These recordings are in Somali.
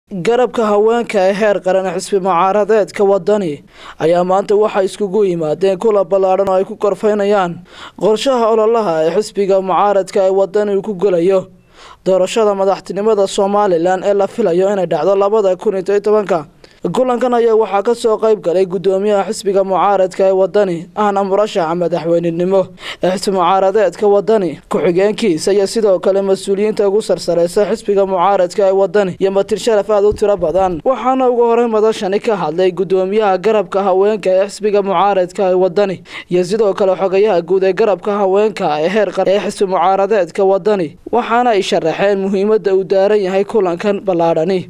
garabka haweenka ee heer qaran xisbi mucaaradeedka wadani ayaa maanta waxay iskugu yimaadeen kula ballaadhan oo ay ku korfaynayaan qorshaha ololaha ee xisbiga mucaaradka ee wadani uu ku gelayo doorashada madaxtinimada somalilan ee la filayo inay dhacdo labada kun iyo toban tobanka kulankan ayaa waxaa kasoo qeyb galay gudoomiyaha xisbiga mucaaradka ee wadani ahna murashaxa madaxweynenimo ee xisbi mucaaradeedka wadani ku-xigeenkiisa iyo sidoo kale mas-uuliyiinta ugu sarsareysa xisbiga mucaaradka ee wadani iyo matir sharaf aada u tiro badan waxaana ugu horey madashani ka hadlay gudoomiyaha garabka haweenka ee xisbiga mucaaradka ee wadani iyo sidoo kale xogayaha guud ee garabka haweenka ee heer qar ee xisbi mucaaradeedka wadani waxaana ay sharaxeen muhiimada uu daaran yahay kulankan ballaadhani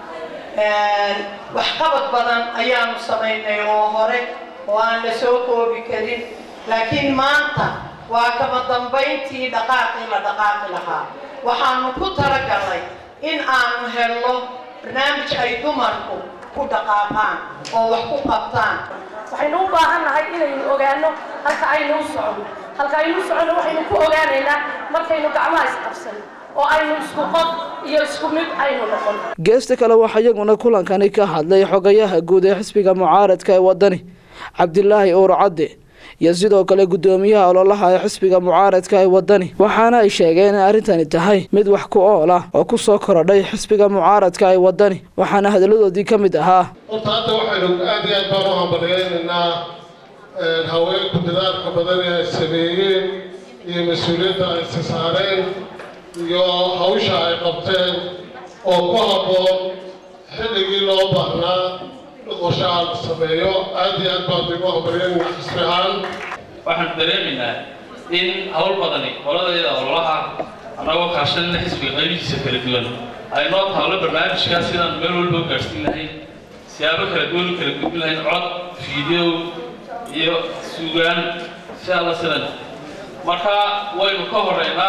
waxqabad badan ayaanu samaynay oo hore oo aan la soo koobi karin laakiin maanta waa kama dambayntii dhaqaaqii la dhaqaaqi lahaa waxaanu ku talagalnay in aanu helno barnaamij ay dumarku ku dhaqaaqaan oo wax ku qabtaan waxaynu u baahan nahay inaynu ogaano halka aynu u socono halka aynu u socono waxaynu ku ogaanaynaa markaynu gacmaha isqabsano oo aynu isku qof iyo isku mid aynu noqon geesta kale waxaa iyaguna kulankani ka hadlay xogayaha guud ee xisbiga mucaaradka ee wadani cabdilaahi uur cadde iyo sidoo kale gudoomiyaha ololaha ee xisbiga mucaaradka ee wadani waxaana ay sheegeen in arrintani tahay mid wax ku ool ah oo ku soo korodhay xisbiga mucaaradka ee wadani waxaana hadalladoodii ka mid ahaa horta hadda waxaynu aad iyo aad baan u hambaliyaynaynaa haweenku dadaalka badan ee ay sameeyeen iyo mas-uuliyadda ay isa saareen iyo hawsha ay qabteen oo ku habboon xilligii loo baahnaa qorshaha la sameeyo aad iyo aad baan ugu hambaliyayna xisbi ahaan waxaan dareemaynaa in hawl badani qoladayada ololaha annagoo kaashanina xisbiga qaybihiisa kala duwan ay noo taalo barnaamijkaa sidaan meel walba u gaadhsiin lahayn siyaabo kala duwan u kala gudbin lahayn cod fiideow iyo suugaan si alla sidan marka waynu ka horeynaa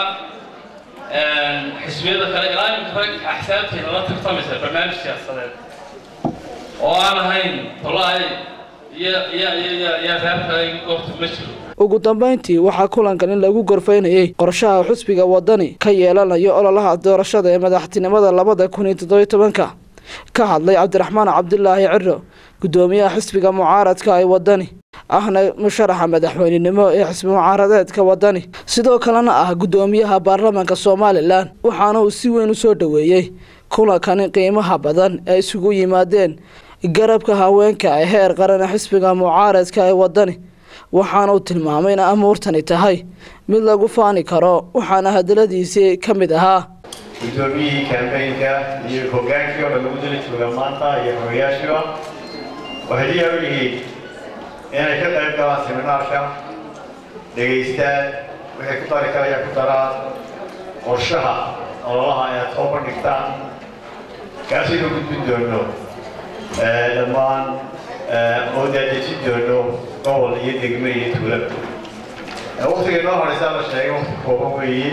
xisbiyada kale ilaa iminka rag axsaabteena la tartamaysa barnaamij siyaasadeed oo aan ahayn tolaay iyo iyo iyo iyo reerka goobta ma jiro ugu dambeyntii waxaa kulankan in lagu gorfaynayay qorshaha xusbiga wadani ka yeelanayo ololaha doorashada ee madaxtinimada labada kun iyo toddobiyo tobanka ka hadlay cabdiraxmaan cabdilaahi ciro gudoomiyaha xisbiga mucaaradka ee wadani ahna musharaxa madaxweynenimo ee xisbi mucaaradeedka wadani sidoo kalena ah gudoomiyaha baarlamaanka somalilan waxaana uu si weyn u soo dhoweeyey kulankani qiimaha badan ee isugu yimaadeen garabka haweenka ee heer qaran ee xisbiga mucaaradka ee wadani waxaana uu tilmaamay in amuurtani tahay mid lagu faani karo waxaana hadaladiisii ka mid ahaa gudoomiyihii kambeynka iyo hogaankii oo dhan lagu dali jooga maanta iyo xogayaashiba waxay diyaar u yihiin inay ka qayb galaan seminaarka dhegaystaan wixii ku dari karaya ku daraan qorshaha ololaha ay aad soo bandhigtaan kaasaynu gudbin doono dhammaan oo daadejin doono gobol iyo degme iyo tuulaba waktiga inoo horeysaa la sheegay wakti kooban weeye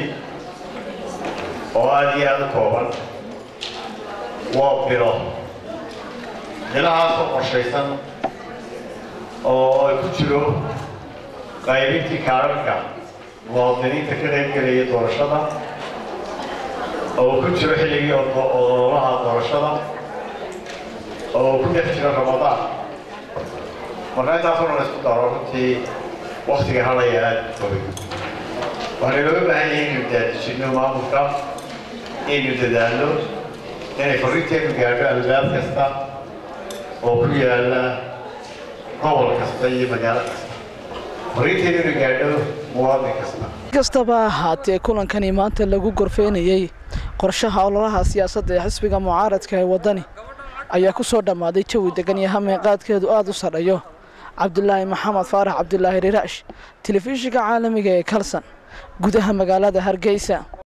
oo aada iyo aada u kooban waa bilo bilahaasoo qorshaysan oo ay ku jiro qaybintii kaararka muwaadiniinta ka qayb gelaya doorashada oo ku jiro xilligii ololaha doorashada oo ku dhex jiro ramadaan marka intaasoo dhan isku daro runtii waktiga hadhaya aada u fogay waxaynu looga baahan yahay inaynu daadijinno maamulka inaynu dadaalno inay farrinteenu gaadho albaab kasta oo ku yaala gobol kasta iyo magaalo kasta farrinteenu inay gaadho muwaadin kasta kastaba ahaatee kulankani maanta lagu gorfeynayey qorshaha ololaha siyaasadda ee xisbiga mucaaradka ee wadani ayaa ku soo dhammaaday jawi degan iyo hameeqaadkeedu aada u sadhayo cabdilaahi maxamed faarax cabdilaahi riraash telefishinka caalamiga ee kalson gudaha magaalada hargeysa